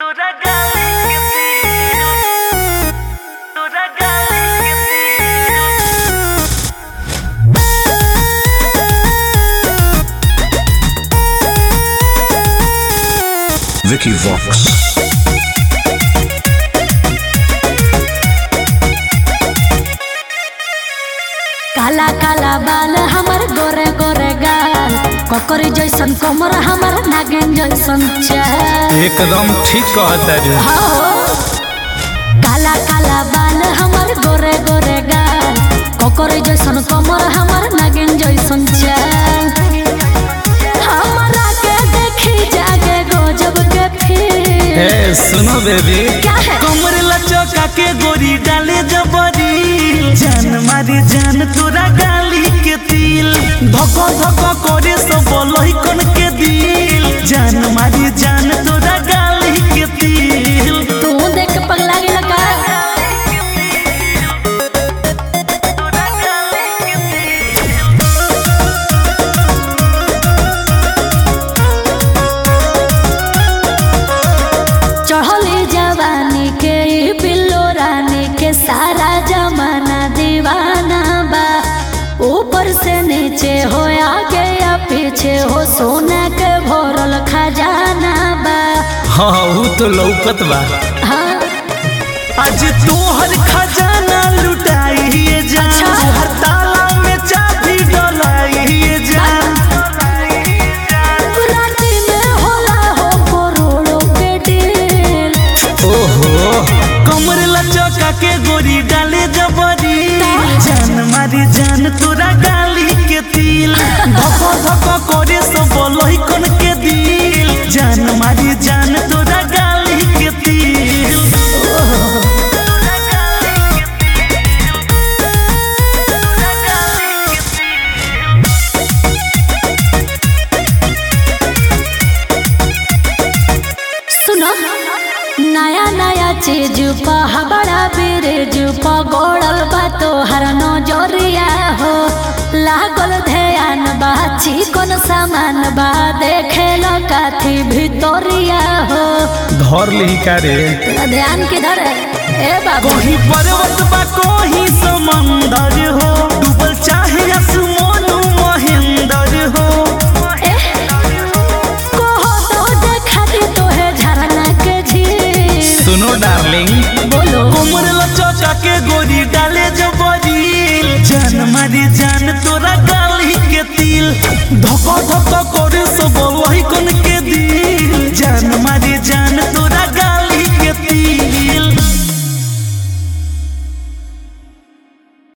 তোরা গালি গেছি তোরা গালি গেছি Vicky Vox. काला काला बाल हमर गोरे गोरे गाल ककरी जैसन कमर हमर नागिन जैसन चाल एकदम ठीक कहता रे हो काला काला बाल हमर गोरे गोरे गाल ककरी जैसन कमर हमर नागिन जैसन चाल हमरा के देखी जागे गजब के फिर ए सुनो बेबी क्या है कमर लचका के गोरी डाले जबरी जान मारी जान तोरा गाली के तिल धक धक करे सब लइकन के दिल जान मारी जान तोरा गाली के तिल तू देख के पगला गेल का चढ़ली जवानी के ई बिल्लो रानी के सारा जमाना दीवाना बा ऊपर से नीचे हो आगे या पीछे हो सोना के भरल खजाना बा हाँ ऊ तो लौकत बा हाँ आज तोहर खजाना लुटाइए जान अच्छा। हर ताला में चाबी डलाइए जान राती में होला हो करोड़ों के डील ओहो कमर लचका के गोरी डाले जबरी जान मारी जान तोरा गाली के तिल धक धक करे सब लइकन के दिल जान मारी जान तोरा गाली के तिल सुनो नया नया चीज पा बड़ा ब्रिज पा गोड़ल बा तोहर नजरिया हो लागल ध्यान बा चिकन सामान बा देखे लो काथी भितोरिया हो धर ली का रे तेरा ध्यान किधर है ए बाबू कोही पर्वत बा कोही समंदर हो डूबल चाहे आसमान महेंद्र हो ए, कहो तो देखा दी तोहे झरना के झील सुनो डार्लिंग बोलो कोमर लचका के गोरी डाले जबरी जान मारी जान तोरा गाली के तिल धक